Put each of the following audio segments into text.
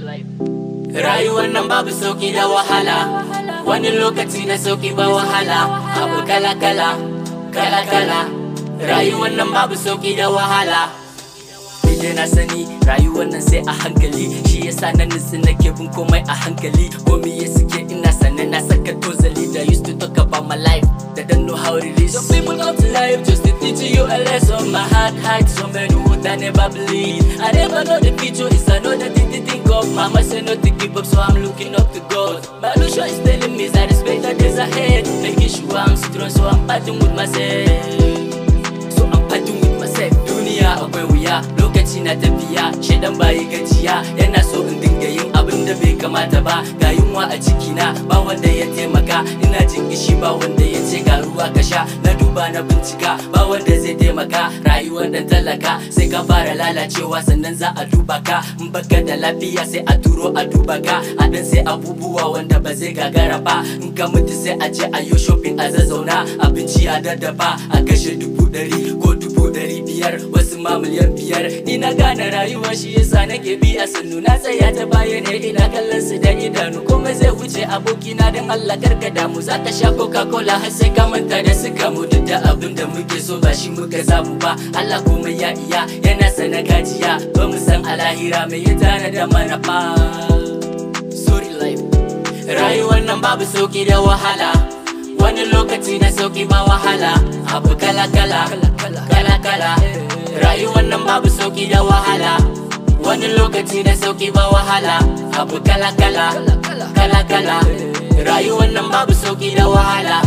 Rayuwar nan babu sauki da wahala Wani lokaci na sauki ba wahala Abu kala kala Kala kala Rayuwar nan babu sauki da wahala Dai na sani rayuwar nan sai a hankali Shi yasa na nutsu nake bin komai a hankali Komai ya suke ina sannan na saka tozali Da used to talk about my life That don't know how it is Some people come to life just to teach you a lesson My heart hides somewhere the wood I never believe I never know the future is another thing to think of Mama said not to give up so I'm looking up to God Balusha is telling me that it's better days ahead Making sure I'm strong so I'm fighting with myself So I'm fighting with myself Duniya akwai wuya lokaci na tafiya Shaidan bayi gajiya yana so in dinga yin abin da bai kamata ba Ga yunwa a cikina ba wanda ya taimaka Ina jin kishi ba wanda ya ce ga ruwa ka sha Na duba na bincika ba wanda zai taimaka Rayuwar dan talaka sai ka fara lalacewa sannan za a duba ka In baka da lafiya sai a turo a duba ka A dan sai abubuwa wanda ba zai gagara ba In ka mutu sai a je a yo shopping a zazzauna Abinci a daddafa a kashe dubu ɗari ko dubu ɗari biyar wasu ma miliyan biyar Ni na gane rayuwa shi yasa nake bi a sannu na tsaya ta baya ne ina kallon su da idanu komai zai wuce abokina don Allah karka damu za ka sha coca cola har sai ka manta da suka mu duk da abin da muke so ba shi muka samu ba Allah komai ya iya yana sana gajiya ba mu san alahira mai ya tana da mana fa sorry life rayuwar nan babu sauki da wahala wani lokaci na sauki ba wahala abu kala kala kala kala rayuwar nan babu sauki da wahala wani lokaci na sauki ba wahala abu kala kala kala kala rayuwar nan babu sauki da wahala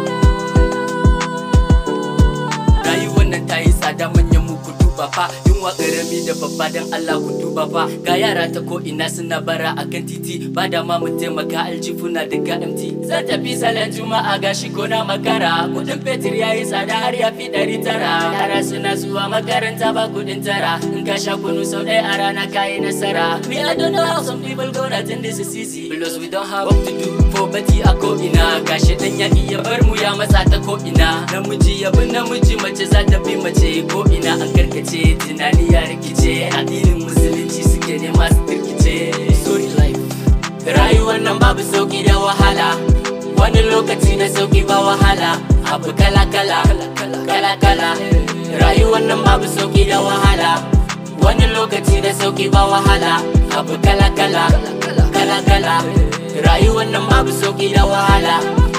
rayuwar nan ta yi tsada manyan mu ku duba fa yunwa karami da babba dan Allah ku duba fa ga yara ta ko ina suna bara akan titi ba da ma mu taimaka aljifuna daga MT zan tafi salon juma'a ga shi ko na makara kudin fetur yayi tsada har ya fi ɗari tara yara suna zuwa makaranta ba kudin tara in ka sha kunu sau ɗaya a rana kayi nasara me I don't know how some people gonna think this is easy because we don't have work to do poverty a ko ina gashi dan ya iya bar mu ya matsa ta ko ina namiji ya bi namiji mace za ta bi mace ko ina an karkace tunani ya rikice addinin musulunci suke nema su kirkice sorry life rayuwar nan babu sauki da wahala wani lokaci na sauki ba wahala abu kala kala kala kala rayuwar nan babu sauki da wahala wani lokaci da sauki ba wahala abu kala kala kala kala rayuwar nan babu sauki da wahala